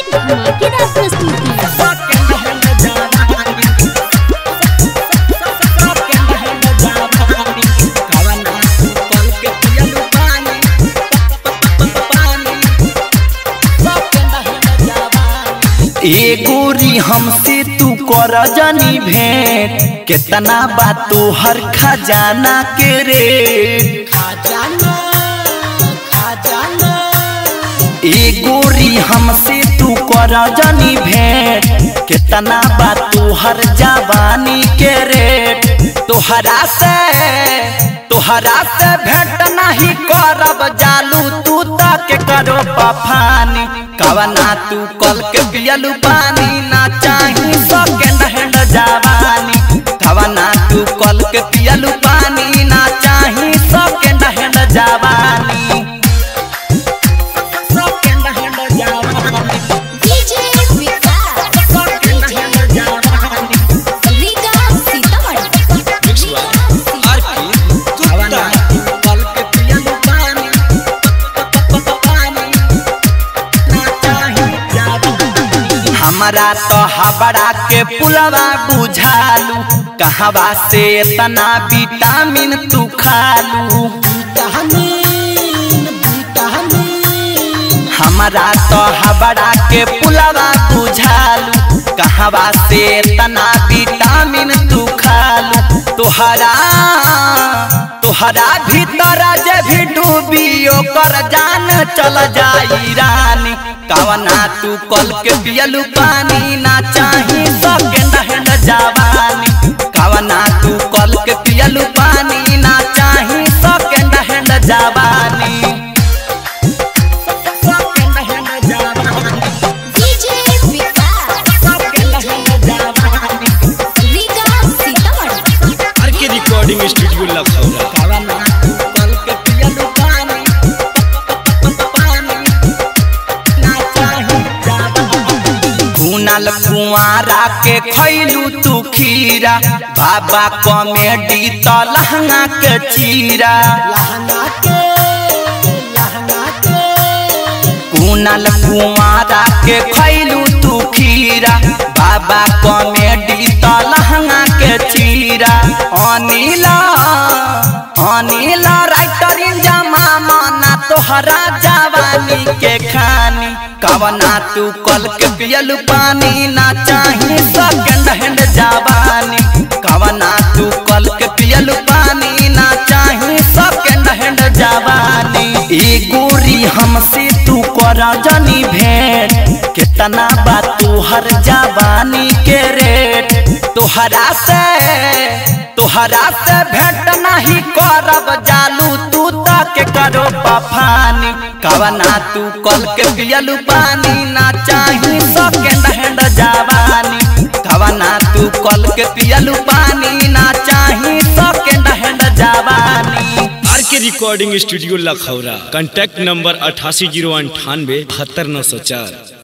की धमाकेदार प्रस्तुति ए गोरी हमसे तू कर जानी भेंट कितना बात तू हर खजाना के रे खजाना खजाना ए गोरी हमसे तू कर जानी भेंट कितना बात तू हर जवानी के रेट तोहरा से तोहरा से भेंट नहीं करब जालू तू तक करो पफानी कवना तू कल के पियलू पानी ना चाही सेकंड हैंड जवानी कवना तू कल के पियलू पानी ना चाही सेकंड हैंड जवानी सेकंड हैंड जवानी डीजे विकास रीगा सीतामढ़ी कवना तू कल के पियलू पानी ना चाही जवानी हमारा तो हबड़ा के पुलवा बुझालू कहवा से तना विटामिन तू खालू हमारा तो हबड़ा के पुलवा बुझालू कहवा से तना विटामिन तू खालू तोहरा तोहरा भीतर जे भी डूबी ओकर जान चल जाई रानी कवना तू कल के पियलू पानी ना चाही सेकंड हैंड जवानी कवना तू कल के पियलू पानी ना चाही सेकंड हैंड जवानी सेकंड हैंड जवानी DJ Vikas Riga Sitamarhi R K recording studio Lakhaura कवना तू कल के पियलू पानी पानी ना चाही जवानी कुनल कुंवारा के खैलू तू खीरा बाबा कॉमेडी तो लहंगा के चीरा लहंगा के लहंगा के कुनल कुंवारा के खैलू तू खीरा बाबा कॉमेडी तो लहंगा के चीरा अनिला अनिला राइटर जमा माना तोहरा जवानी के खानी कवना तू कल के पियलू पानी ना चाही सेकंड हैंड जवानी कवना तू कल के पियलू पानी ना चाही सेकंड हैंड जवानी ए गोरी हमसे तू कर जनी भेंट कितना बात तू हर जवानी के रेट तोहरा से तोहरा से भेंट नहीं करब जालू तू तक करो पफानी कवना तू कल के पियलू पानी ना चाही सेकंड हैंड जवानी कवना तू कल के पियलू पानी ना चाही सेकंड हैंड जवानी R K recording studio Lakhaura contact number अठासी जीरो अंठानवे बहत्तर नौ सौ चार